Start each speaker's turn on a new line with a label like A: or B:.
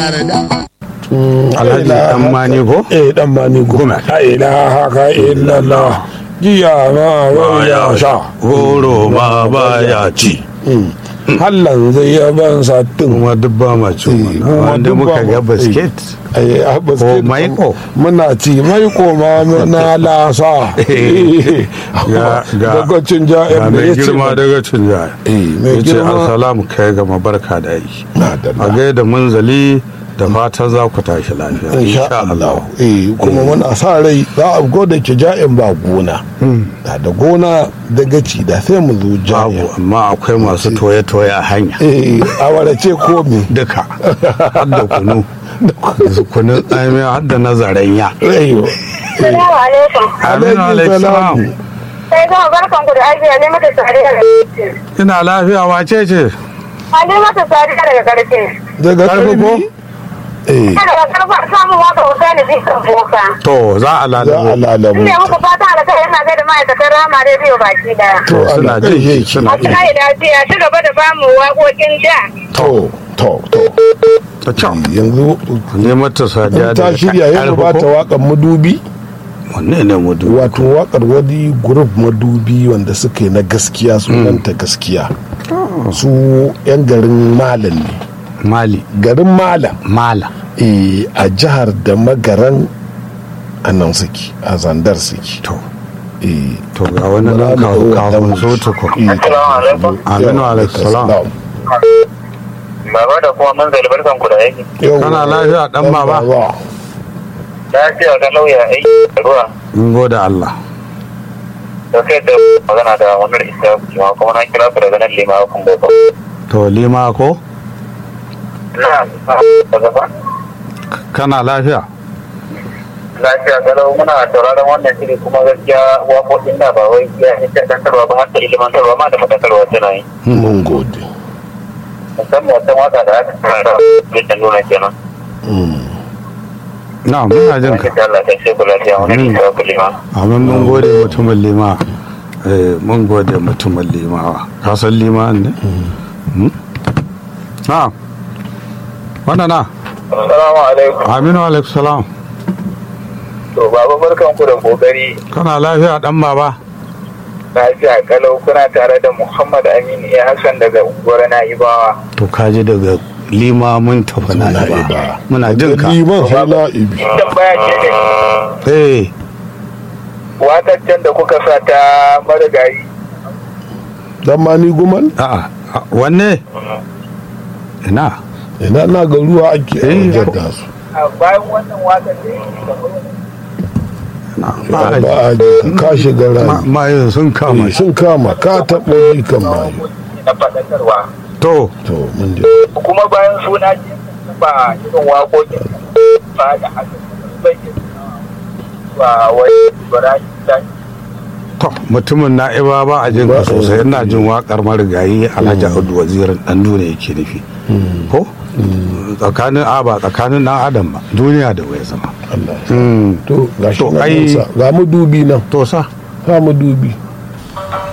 A: yarda
B: alhaji dan mani ko
C: eh dan mani
B: Goma.
C: la ilaha ka illallah jiya ma ya sha
B: goro ma baya ci
C: hallan zai yaban satin
B: kuma duk ba ma ci
C: Eh, kuma
B: wanda
C: duk ba
B: muka ga
C: ma-
B: basket
C: ai a basket
B: maiko.
C: muna ci maiko ma na lasa
B: ga ga
C: daga cin
B: ga
C: ja'in da
B: mai
C: ya ce
B: girma daga cin jaya
C: eh mai
B: ya ce
C: girma
B: assalamu kai ga mabarka da yi
C: na da
B: a gaida munzali da fatan za ku tashi lafiya
C: insha Allah eh kuma muna sa rai za a go da ke ja'in ba gona da da gona da gaci da sai mu zo ja'in
B: babu amma akwai masu toye-toye a hanya
C: eh a warace ko me
B: duka har da kunu da kunun tsamiya har da na zaren ya
C: Ayyo.
D: Assalamu alaikum.
B: aminu
C: Alaikum salam.
B: alaikum
D: Sai zama barkan ku da aiki ne mata sariya da
B: ina lafiya wace ce
D: Ali mata sariya daga karfe.
C: daga
B: Karfi ko?
C: karfi eh
D: Kada ka karfa samun waka Hussaini Bisan Boka.
B: to za a
C: za a
B: lalabo
C: lalabo
D: Ina muku fata da kai yana gaida ma'aikatan Rama Radio baki daya.
C: to
B: suna
C: Allah
B: jin
C: kai
B: shi suna
D: Wasu kai lafiya ci gaba da bamu waƙoƙin da.
C: to to to
B: ta can
C: yanzu
B: ne mata sadiya
C: in ta
B: da
C: shirya yanzu ba ta waƙar madubi
B: wanne ne mu duk
C: wato waƙar wani grup madubi wanda suka yi na gaskiya sunanta gaskiya su yan garin malam ne
B: mali
C: garin malam
B: mala
C: eh, a jihar da magaran a nan suke a zandar suke
B: to
C: eh,
B: to ga wani nan kawo kawo so ta ko
C: eh,
D: Assalamu alaikum.
B: aminu alaikum salam
D: Baba da kuma mun zali barkan ku da aiki.
C: Yawwa.
B: Kana lafiya, ɗan
C: Ɗan
B: baba?
D: Lafiya ga lauya aiki da ruwa.
B: in gode Allah
D: Da kai da magana da wannan isa kuma kuma na kira ku daga nan lima kun bai
B: to lima ko
D: Na da gaba.
B: kana lafiya
D: lafiya galau muna sauraron wannan shiri kuma gaskiya waƙoƙin da ba wai ya yi shaɗantarwa ba har da ilimantarwa ma da faɗakarwa tana yi
C: mun gode
D: musamman wata waka da aka saurara da nuna kenan
B: na muna jin
D: wanda
B: ka
D: ta Allah ta ce ku lafiya wani ne ta kulima
B: amin mun gode mutumin lima eh mun gode mutumin limawa ka san lima ne Hmm? na wannan na
D: assalamu alaikum
B: aminu alaikum salam
D: to baba barkan ku da kokari
B: kana lafiya dan baba
D: lafiya kalau kuna tare da Muhammad Aminu ya Hassan daga unguwar Na'ibawa
B: to kaji daga lima mun tafi na
C: Muna
B: ba
C: iba.
B: muna jin ka
C: liman hala ibi
D: tambaya ce da
B: eh
D: wataccen da kuka sa ta marigayi
C: dan mani guman
B: a'a a- wanne ina
C: ina na ga ruwa ake
B: Eh.
C: jadda su
D: bayan wannan watan da
B: ina
C: ba
B: ba
C: a ji ka shiga
B: ma-
C: rani
B: mayin sun kama
C: Eh,
B: shi
C: sun kama ka taɓa ji kan mayu
D: na faɗakarwa
B: to
C: to mun ji
D: kuma bayan suna ce ba irin waƙoƙin ba da haka bai ba wai ibrahim ta
B: to mutumin na'iba ba a jin ka
C: Ba-
B: sosai ina jin wakar marigayi alhaji audu wazirin dan duniya yake nufi ko tsakanin a ba tsakanin dan adam ba duniya da waya zama
C: Allah
B: Mm.
C: to ga shi
B: To,
C: nan
B: ai-
C: sa ga mu dubi nan
B: to sa
C: ga mu dubi